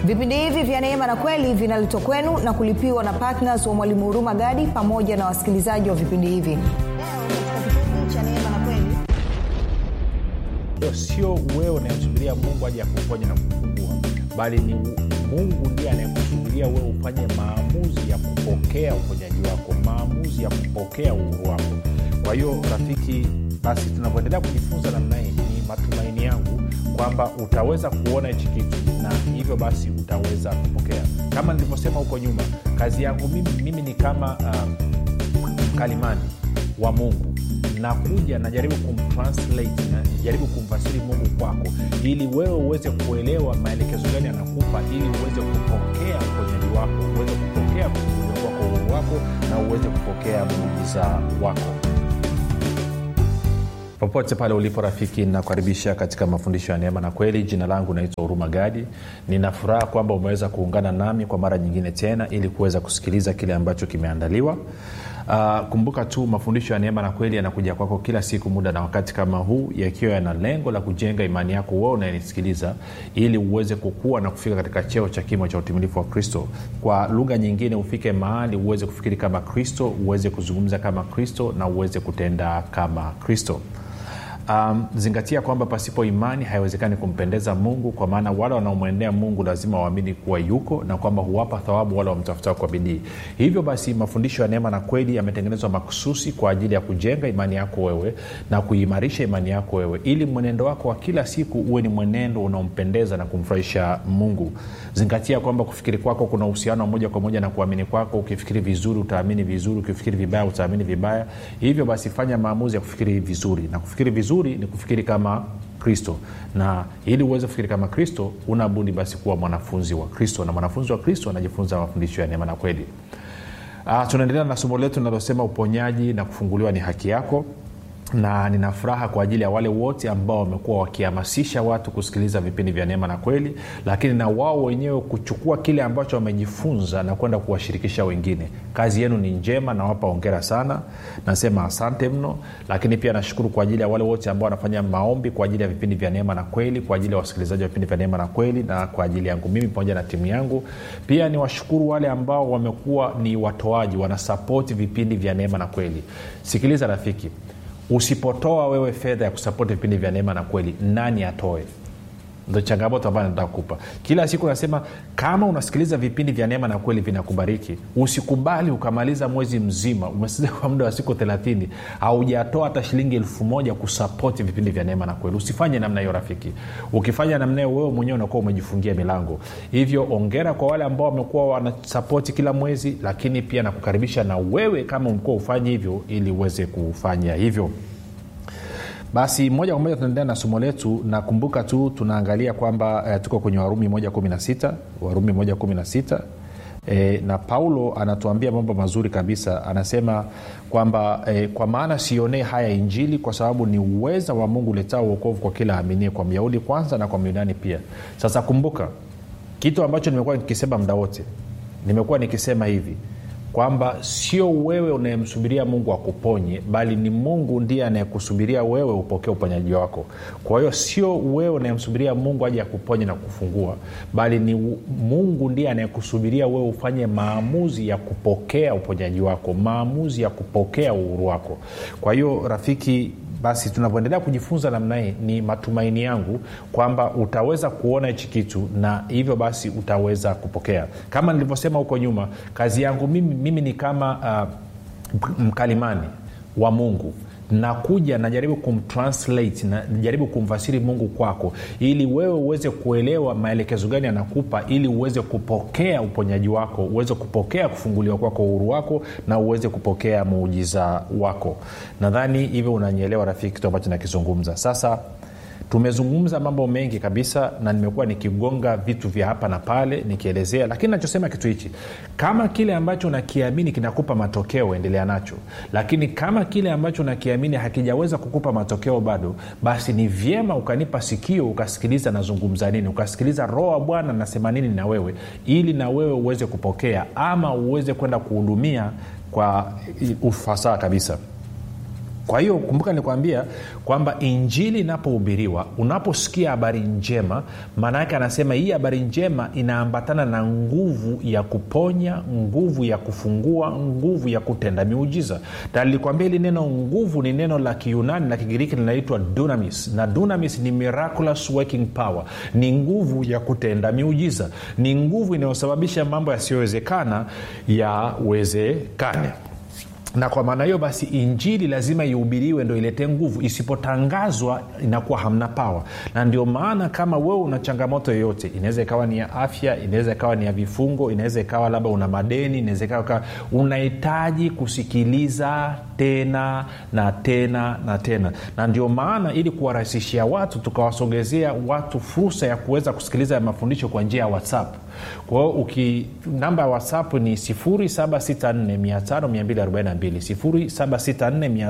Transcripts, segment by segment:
vipindi hivi vya neema na kweli vinaletwa kwenu na kulipiwa na ptns wa mwalimu huruma gadi pamoja na wasikilizaji wa vipindi hivi leo katika kipindi cha neema na kweli Hiyo sio wewe unayemsubiria mungu aje akuponya na kufungua bali ni mungu ndiye anayekusubiria wewe ufanye maamuzi ya kupokea uponyaji wako maamuzi ya kupokea uhuru wako kwa hiyo rafiki basi tunavyoendelea kujifunza namna hii ni matumaini yangu kwamba utaweza kuona hichi kitu na hivyo basi utaweza kupokea kama nilivyosema huko nyuma kazi yangu mimi, mimi ni kama um, mkalimani wa mungu nakuja najaribu kumtranslate najaribu kumfasiri mungu kwako ili wewe uweze kuelewa maelekezo gani anakupa ili uweze kupokea uponyaji wako uweze kupokea kufunguliwa kwako uhuru wako na uweze kupokea muujiza wako popote pale ulipo rafiki nakukaribisha katika mafundisho ya neema na kweli jina langu naitwa huruma gadi nina furaha kwamba umeweza kuungana nami kwa mara nyingine tena ili kuweza kusikiliza kile ambacho kimeandaliwa Uh, kumbuka tu mafundisho ya neema na kweli yanakuja kwako kila siku muda na wakati kama huu yakiwa yana lengo la kujenga imani yako wewe unayenisikiliza ili uweze kukua na kufika katika cheo cha kimo cha utimilifu wa kristo kwa lugha nyingine ufike mahali uweze kufikiri kama kristo uweze kuzungumza kama kristo na uweze kutenda kama kristo um, zingatia kwamba pasipo imani haiwezekani kumpendeza mungu kwa maana wale wanaomwendea mungu lazima waamini kuwa yuko na kwamba huwapa thawabu wale wamtafutao kwa bidii hivyo basi mafundisho ya neema na kweli yametengenezwa makususi kwa ajili ya kujenga imani yako wewe na kuimarisha imani yako wewe ili mwenendo wako wa kila siku uwe ni mwenendo unaompendeza na kumfurahisha mungu zingatia kwamba kufikiri kwako kuna uhusiano wa moja kwa moja na kuamini kwako ukifikiri vizuri utaamini vizuri ukifikiri vibaya utaamini vibaya hivyo basi fanya maamuzi ya kufikiri vizuri na kufikiri vizuri ni kufikiri kama kristo na ili uweze kufikiri kama kristo unabudi basi kuwa mwanafunzi wa kristo na mwanafunzi wa kristo anajifunza mafundisho ya neema na kweli uh, tunaendelea na somo letu linalosema uponyaji na kufunguliwa ni haki yako na nina furaha kwa ajili ya wale wote ambao wamekuwa wakihamasisha watu kusikiliza vipindi vya neema na kweli lakini na wao wenyewe kuchukua kile ambacho wamejifunza na kwenda kuwashirikisha wengine kazi yenu ni njema nawapa ongera sana nasema asante mno lakini pia nashukuru kwa ajili ya wale wote ambao wanafanya maombi kwa ajili ya vipindi vya neema na kweli kwa ajili ya wasikilizaji wa vipindi vya neema na kweli na kwa ajili yangu mimi pamoja na timu yangu pia ni washukuru wale ambao wamekuwa ni watoaji wanasapoti vipindi vya neema na kweli sikiliza rafiki usipotoa wewe fedha ya kusapoti vipindi vya neema na kweli nani atoe ndo changamoto ambayo nataka kupa kila siku nasema kama unasikiliza vipindi vya neema na kweli vinakubariki usikubali ukamaliza mwezi mzima umesikiliza kwa muda wa siku thelathini haujatoa hata shilingi elfu moja kusapoti vipindi vya neema na kweli usifanye namna hiyo rafiki ukifanya namna hiyo wewe mwenyewe unakuwa umejifungia milango hivyo ongera kwa wale ambao wamekuwa wanasapoti kila mwezi lakini pia nakukaribisha na wewe kama umekuwa ufanye hivyo ili uweze kufanya hivyo basi moja kwa moja tunaendelea na somo letu nakumbuka tu tunaangalia kwamba eh, tuko kwenye warumi moja kumi na sita warumi moja kumi na sita E, na paulo anatuambia mambo mazuri kabisa anasema kwamba e, kwa maana sionee haya injili kwa sababu ni uweza wa mungu uletao uokovu kwa kila aminie kwa myahudi kwanza na kwa myunani pia sasa kumbuka kitu ambacho nimekuwa nikisema muda wote nimekuwa nikisema hivi kwamba sio wewe unayemsubiria mungu akuponye bali ni mungu ndiye anayekusubiria wewe upokee uponyaji wako kwa hiyo sio wewe unayemsubiria mungu aje akuponye na kufungua bali ni mungu ndiye anayekusubiria wewe ufanye maamuzi ya kupokea uponyaji wako maamuzi ya kupokea uhuru wako kwa hiyo rafiki basi tunavyoendelea kujifunza namna hii ni matumaini yangu kwamba utaweza kuona hichi kitu na hivyo basi utaweza kupokea kama nilivyosema huko nyuma kazi yangu mimi, mimi ni kama uh, mkalimani wa mungu nakuja najaribu kumtranslate najaribu kumfasiri mungu kwako ili wewe uweze kuelewa maelekezo gani anakupa ili uweze kupokea uponyaji wako uweze kupokea kufunguliwa kwako uhuru wako na uweze kupokea muujiza wako nadhani hivyo unanyelewa rafiki kitu ambacho nakizungumza sasa tumezungumza mambo mengi kabisa na nimekuwa nikigonga vitu vya hapa na pale nikielezea lakini nachosema kitu hichi kama kile ambacho nakiamini kinakupa matokeo endelea nacho lakini kama kile ambacho nakiamini hakijaweza kukupa matokeo bado basi ni vyema ukanipa sikio ukasikiliza nazungumza nini ukasikiliza roho wa bwana nasema nini na wewe ili na wewe uweze kupokea ama uweze kwenda kuhudumia kwa ufasaha kabisa kwa hiyo kumbuka nilikwambia kwamba injili inapohubiriwa unaposikia habari njema maana yake anasema hii habari njema inaambatana na nguvu ya kuponya nguvu ya kufungua nguvu ya kutenda miujiza na nilikwambia hili neno nguvu ni neno la kiyunani na kigiriki linaitwa dunamis na dunamis ni miraculous working power ni nguvu ya kutenda miujiza ni nguvu inayosababisha mambo yasiyowezekana yawezekane na kwa maana hiyo basi injili lazima ihubiriwe ndo iletee nguvu isipotangazwa inakuwa hamna pawa na ndio maana kama wewe una changamoto yoyote inaweza ikawa ni ya afya inaweza ikawa ni ya vifungo inaweza ikawa labda una madeni inaweza ikawa unahitaji kusikiliza tena na tena na tena na ndio maana ili kuwarahisishia watu tukawasogezea watu fursa ya kuweza kusikiliza ya mafundisho kwa njia ya whatsapp kwa hiyo uki namba ya whatsapp ni 764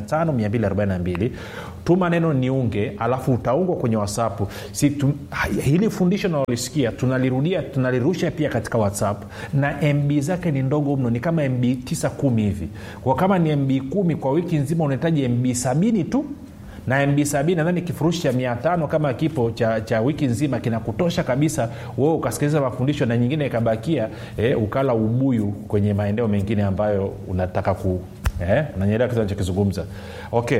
242 tuma neno niunge alafu utaungwa kwenye whatsapp si, tu, hili fundisho nalolisikia tunalirudia tunalirusha pia katika whatsapp na mb zake ni ndogo mno ni kama mb 9 1 hivi kwa kama ni mb 1 kwa wiki nzima unahitaji mb 70 tu na mb sabini nadhani kifurushi cha mia tano kama kipo cha, cha wiki nzima kinakutosha kabisa wewe ukasikiliza mafundisho na nyingine ikabakia eh, ukala ubuyu kwenye maeneo mengine ambayo unataka ku eh, nanyelewa kitu nachokizungumza okay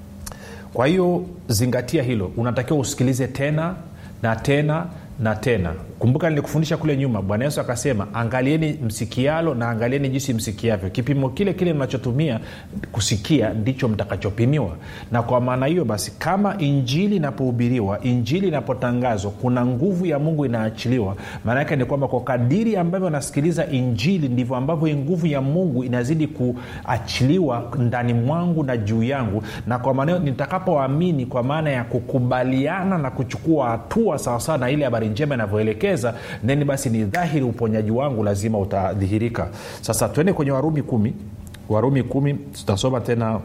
kwa hiyo zingatia hilo unatakiwa usikilize tena na tena na tena kumbuka nilikufundisha kule nyuma bwana yesu akasema angalieni msikialo na angalieni jinsi msikiavyo kipimo kile kile mnachotumia kusikia ndicho mtakachopimiwa na kwa maana hiyo basi kama injili inapohubiriwa injili inapotangazwa kuna nguvu ya mungu inaachiliwa maana yake ni kwamba kwa kadiri ambavyo nasikiliza injili ndivyo ambavyo hii nguvu ya mungu inazidi kuachiliwa ndani mwangu na juu yangu na kwa maana hiyo nitakapoamini kwa maana ya kukubaliana na kuchukua hatua sawasawa na ile habari njema inavyoelekea kuelekeza then basi ni dhahiri uponyaji wangu lazima utadhihirika sasa tuende kwenye warumi kumi warumi kumi tutasoma tena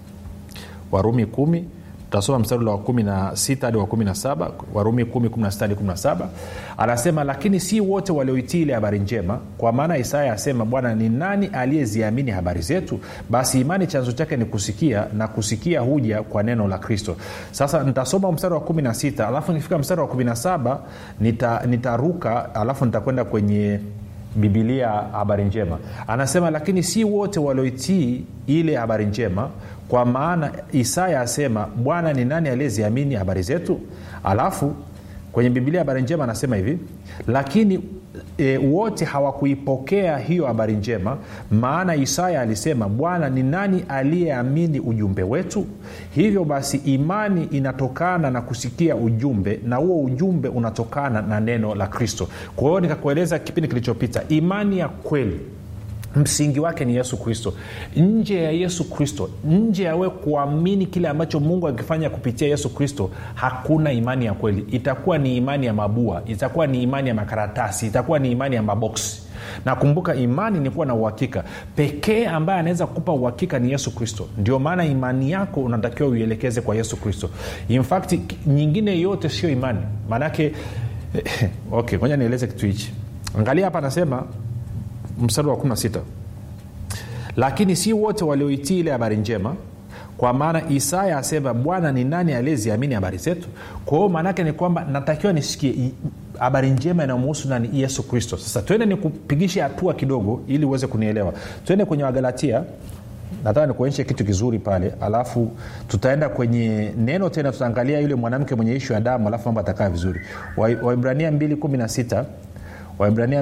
warumi kumi tutasoma mstari wa kumi na sita hadi wa kumi na saba warumi kumi kumi na sita hadi kumi na saba anasema lakini si wote walioitii ile habari njema kwa maana isaya asema bwana ni nani aliyeziamini habari zetu basi imani chanzo chake ni kusikia na kusikia huja kwa neno la kristo sasa nitasoma mstari wa kumi na sita alafu nikifika mstari wa kumi na saba nita, nitaruka alafu nitakwenda kwenye bibilia habari njema anasema lakini si wote walioitii ile habari njema kwa maana isaya asema bwana ni nani aliyeziamini habari zetu alafu kwenye bibilia habari njema anasema hivi lakini e, wote hawakuipokea hiyo habari njema maana isaya alisema bwana ni nani aliyeamini ujumbe wetu hivyo basi imani inatokana na kusikia ujumbe na huo ujumbe unatokana na neno la kristo kwa hiyo nikakueleza kipindi kilichopita imani ya kweli msingi wake ni yesu kristo nje ya yesu kristo nje ya we kuamini kile ambacho mungu akifanya kupitia yesu kristo hakuna imani ya kweli itakuwa ni imani ya mabua itakuwa ni imani ya makaratasi itakuwa ni imani ya maboksi na kumbuka imani ni kuwa na uhakika pekee ambaye anaweza kukupa uhakika ni yesu kristo ndio maana imani yako unatakiwa uielekeze kwa yesu kristo infact nyingine yote sio imani maanake okay ngoja nieleze kitu hichi angalia hapa anasema mstari wa 16 lakini si wote walioitii ile habari njema kwa maana isaya asema bwana ni nani aliyeziamini habari zetu kwa hiyo maanaake ni kwamba natakiwa nisikie habari njema inayomuhusu nani yesu kristo sasa twende nikupigishe hatua kidogo ili uweze kunielewa twende kwenye wagalatia nataka nikuonyeshe kitu kizuri pale alafu tutaenda kwenye neno tena tutaangalia yule mwanamke mwenye ishu ya damu alafu mambo atakaa vizuri waibrania 216 waibrania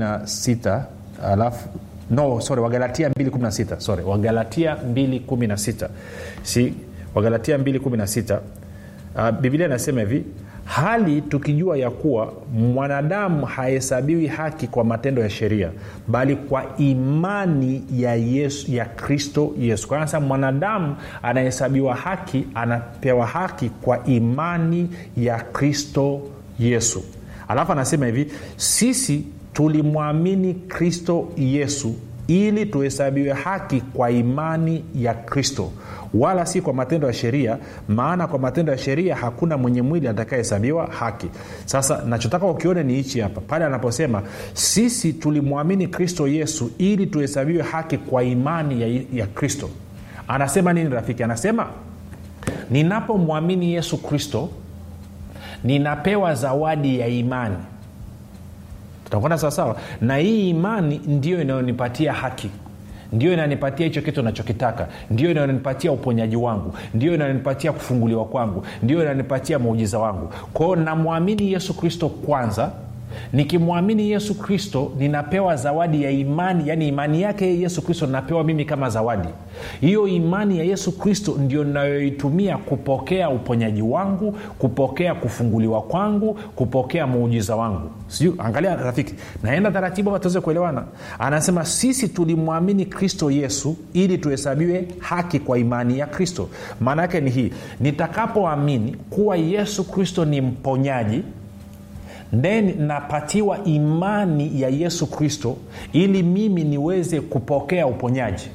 216 alafu no sorry wagalatia 216 sorry wagalatia 216 si wagalatia 216 uh, biblia inasema hivi hali tukijua ya kuwa mwanadamu hahesabiwi haki kwa matendo ya sheria bali kwa imani ya yesu ya kristo yesu kwa sasa mwanadamu anahesabiwa haki anapewa haki kwa imani ya kristo yesu alafu anasema hivi sisi tulimwamini kristo yesu ili tuhesabiwe haki kwa imani ya kristo wala si kwa matendo ya sheria maana kwa matendo ya sheria hakuna mwenye mwili atakayehesabiwa haki sasa nachotaka ukione ni hichi hapa pale anaposema sisi tulimwamini kristo yesu ili tuhesabiwe haki kwa imani ya, ya kristo anasema nini rafiki anasema ninapomwamini yesu kristo ninapewa zawadi ya imani tutakwenda sawasawa na hii imani ndiyo inayonipatia haki ndio inanipatia hicho kitu nachokitaka ndio inanipatia uponyaji wangu ndio inanipatia kufunguliwa kwangu ndio inanipatia muujiza wangu kwao namwamini yesu kristo kwanza nikimwamini yesu kristo ninapewa zawadi ya imani yaani imani yake yesu kristo ninapewa mimi kama zawadi hiyo imani ya yesu kristo ndio nayoitumia kupokea uponyaji wangu kupokea kufunguliwa kwangu kupokea muujiza wangu sijui angalia rafiki naenda taratibu hapa tuweze kuelewana anasema sisi tulimwamini kristo yesu ili tuhesabiwe haki kwa imani ya kristo maana yake ni hii nitakapoamini kuwa yesu kristo ni mponyaji then napatiwa imani ya yesu kristo ili mimi niweze kupokea uponyaji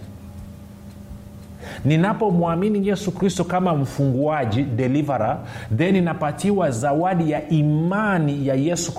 ninapomwamini yesu kristo kama mfunguaji delivera then napatiwa zawadi ya imani ya yesu